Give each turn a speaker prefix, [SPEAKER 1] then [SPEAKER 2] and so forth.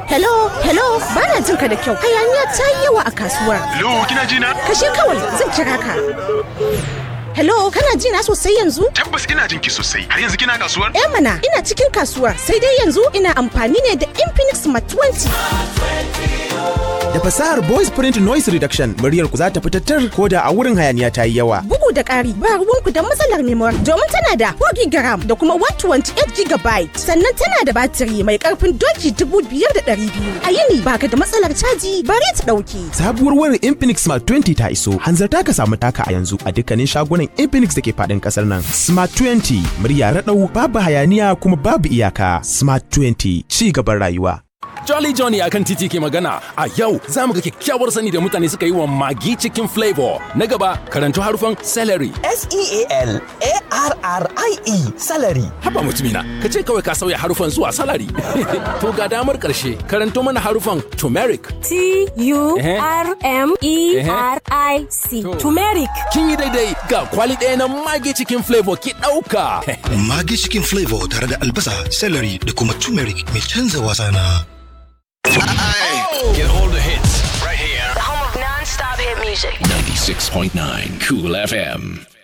[SPEAKER 1] Hello, hello, ba na jin ka da kyau. Hayaniya ta yi yawa a kasuwar.
[SPEAKER 2] Hello, kina ji na?
[SPEAKER 1] Kashe kawai zan kira ka. Hello, kana ji na sosai yanzu?
[SPEAKER 2] Tabbas ina jin ki sosai. Har yanzu kina kasuwar?
[SPEAKER 1] Eh mana, ina cikin kasuwar. Sai dai yanzu ina amfani ne da Infinix Smart 20.
[SPEAKER 3] Da fasahar voice print noise reduction muryar ku za ta fitattar ko da a wurin hayaniya ta yi yawa.
[SPEAKER 1] Bugu da ƙari, ba ruwanku da matsalar memory domin tana da 4 GB da kuma 128 GB. Sannan tana da batiri mai ƙarfin doki 5200. A yini baka da matsalar caji bari ta ɗauki.
[SPEAKER 3] Sabuwar wayar Infinix Smart 20 ta iso. Hanzarta ka samu taka a yanzu a dukkanin shagunan Infinix da ke faɗin ƙasar nan. Smart 20 murya raɗau babu hayaniya kuma babu iyaka. Smart 20 ci gaban rayuwa.
[SPEAKER 4] Jolly Johnny akan titi ke magana a yau za mu ga kyakkyawar sani da mutane suka yi wa magi cikin flavor. Na gaba karanto harufan celery.
[SPEAKER 5] S-E-A-L-A-R-R-I-E salary.
[SPEAKER 4] Haba mutumina, ka ce kawai ka sauya harufan zuwa salary. to ga damar ƙarshe karanto mana harufan turmeric.
[SPEAKER 6] T-U-R-M-E-R-I-C.
[SPEAKER 4] To.
[SPEAKER 6] Turmeric.
[SPEAKER 4] Kin yi daidai ga kwali ɗaya na magi cikin flavor ki ɗauka.
[SPEAKER 7] Magi cikin flavor tare da albasa, celery da kuma turmeric mai canza wasa na.
[SPEAKER 8] Get all the hits right here.
[SPEAKER 9] The home of non-stop hit music.
[SPEAKER 8] 96.9 Cool FM.